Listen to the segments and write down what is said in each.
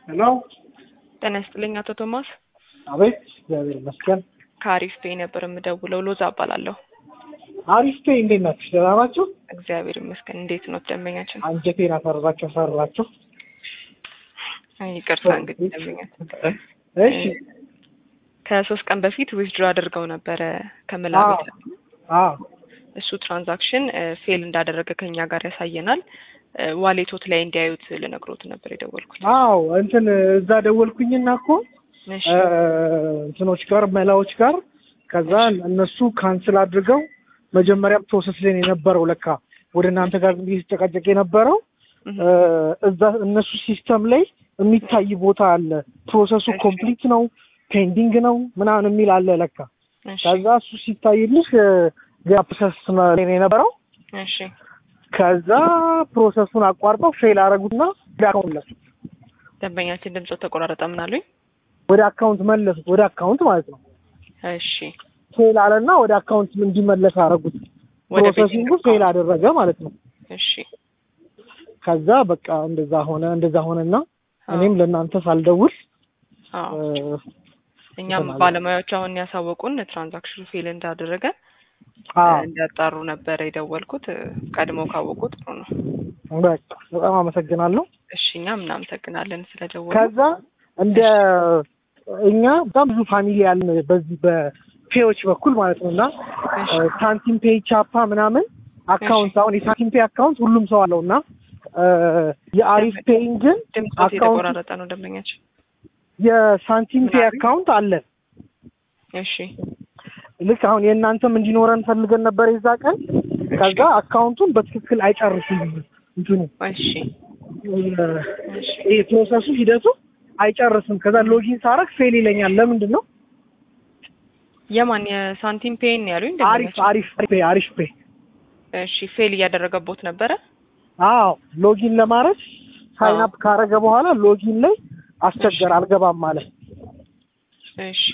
ሄሎ ጤና ይስጥልኝ አቶ ቶማስ። አቤት። እግዚአብሔር ይመስገን። ከአሪፍ ፔይ ነበር የምደውለው። ሎዛ እባላለሁ። አሪፍ ፔይ እንዴት ናችሁ? ደህና ናችሁ? እግዚአብሔር ይመስገን። እንዴት ነው ደንበኛችን? አንጀቴን አፈራችሁ አፈራችሁ። አይ ይቅርታ እንግዲህ ደንበኛችን እሺ ከሶስት ቀን በፊት ዊዝድሮ አድርገው ነበረ ከመላቤት አዎ እሱ ትራንዛክሽን ፌል እንዳደረገ ከኛ ጋር ያሳየናል። ዋሌቶት ላይ እንዲያዩት ልነግሮት ነበር የደወልኩት። አዎ እንትን እዛ ደወልኩኝና እኮ እሺ እንትኖች ጋር መላዎች ጋር ከዛ እነሱ ካንስል አድርገው መጀመሪያ ፕሮሰስ ላይ ነው የነበረው ለካ ወደ እናንተ ጋር ዝም ብዬ ሲጨቃጨቅ የነበረው እህ፣ እዛ እነሱ ሲስተም ላይ የሚታይ ቦታ አለ። ፕሮሰሱ እሺ። ኮምፕሊት ነው ፔንዲንግ ነው ምናምን የሚል አለ ለካ። እሺ ከዛ እሱ ሲታይልሽ ገና ፕሮሰስ ላይ ነው የነበረው። እሺ ከዛ ፕሮሰሱን አቋርጠው ፌል አደረጉትና ወደ አካውንት መለሱት። ደንበኛችን ድምፆ ተቆራረጠ። ምን አሉኝ? ወደ አካውንት መለሱት። ወደ አካውንት ማለት ነው። እሺ ፌል አለና ወደ አካውንት እንዲመለስ አደረጉት። ወደ ፕሮሰሲንጉ ቤቲንግ ፌል አደረገ ማለት ነው። እሺ ከዛ በቃ እንደዛ ሆነ እንደዛ ሆነና አዎ፣ እኔም ለእናንተ ሳልደውል አዎ። እ፣ እኛም እንትን አለ። ባለሙያዎች አሁን ያሳወቁን ትራንዛክሽኑ ፌል እንዳደረገ አዎ እንዲያጣሩ ነበረ የደወልኩት። ቀድሞ ካወቁ ጥሩ ነው። በቃ በጣም አመሰግናለሁ። እሺ እኛም እናመሰግናለን ስለደወሉ። ከዛ እንደ እኛ በጣም ብዙ ፋሚሊ ያለን በዚህ በፔዎች በኩል ማለት ነው እና እሺ እ፣ ሳንቲም ፔይ ቻፓ ምናምን አካውንት አሁን የሳንቲም ፔይ አካውንት ሁሉም ሰው አለው እና እ፣ የአሪፍ ፔይን ግን ድምፆት አካውንት የተቆራረጠ ነው ደንበኛችን። የሳንቲም ፔይ ምናምን? አካውንት አለን። እሺ ልክ አሁን የእናንተም እንዲኖረን ፈልገን ነበር የዛ ቀን። ከዛ አካውንቱን በትክክል አይጨርስም እንትኑ እሺ እ፣ እሺ ይሄ ፕሮሰሱ ሂደቱ አይጨርስም። ከዛ ሎጊን ሳረግ ፌል ይለኛል። ለምንድን ነው? የማን የሳንቲም ፔን ያሉኝ አሪፍ ደንበኛችን? አሪፍ ፔይ አሪፍ ፔይ እሺ ፌል እያደረገቦት ነበረ። አዎ ሎጊን ለማድረግ ሳይን አፕ ካረገ በኋላ ሎጊን ላይ አስቸገር አልገባም ማለት እሺ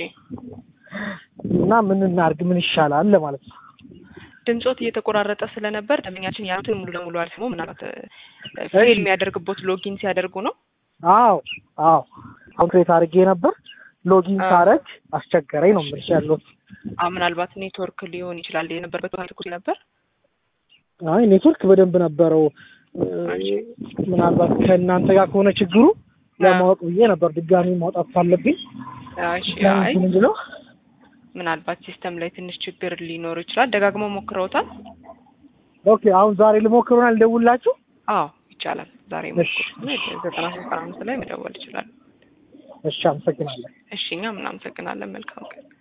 እና ምን እናርግ ምን ይሻላል ለማለት ነው። ድምፆት እየተቆራረጠ ስለነበር ደንበኛችን ያሉትን ሙሉ ለሙሉ አልሰሙ። ምናልባት እ፣ ፌል እሺ። የሚያደርግቦት ሎጊን ሲያደርጉ ነው። አዎ አዎ ኮንክሬት አድርጌ ነበር ሎጊን አዎ። ሳረግ አስቸገረኝ ነው የምልሽ ያለሁት። አ ምናልባት ኔትወርክ ሊሆን ይችላል የነበረበት ቦታ ትኩስ ነበር። አይ ኔትወርክ በደንብ ነበረው። እ፣ እሺ። ምናልባት ከእናንተ ጋር ከሆነ ችግሩ ለማወቅ ብዬ ነበር ድጋሚ ማውጣት ካለብኝ እሺ አይ ምንድን ነው ምናልባት ሲስተም ላይ ትንሽ ችግር ሊኖር ይችላል። ደጋግመው ሞክረውታል? ኦኬ አሁን ዛሬ ልሞክሩና ልደውላችሁ። አዎ ይቻላል። ዛሬ እሺ። ሞክሩ። ዘጠና ሶስት ቀን አምስት ላይ መደወል ይችላል። እሺ አመሰግናለሁ። እሺ እኛም እናመሰግናለን። መልካም ቀን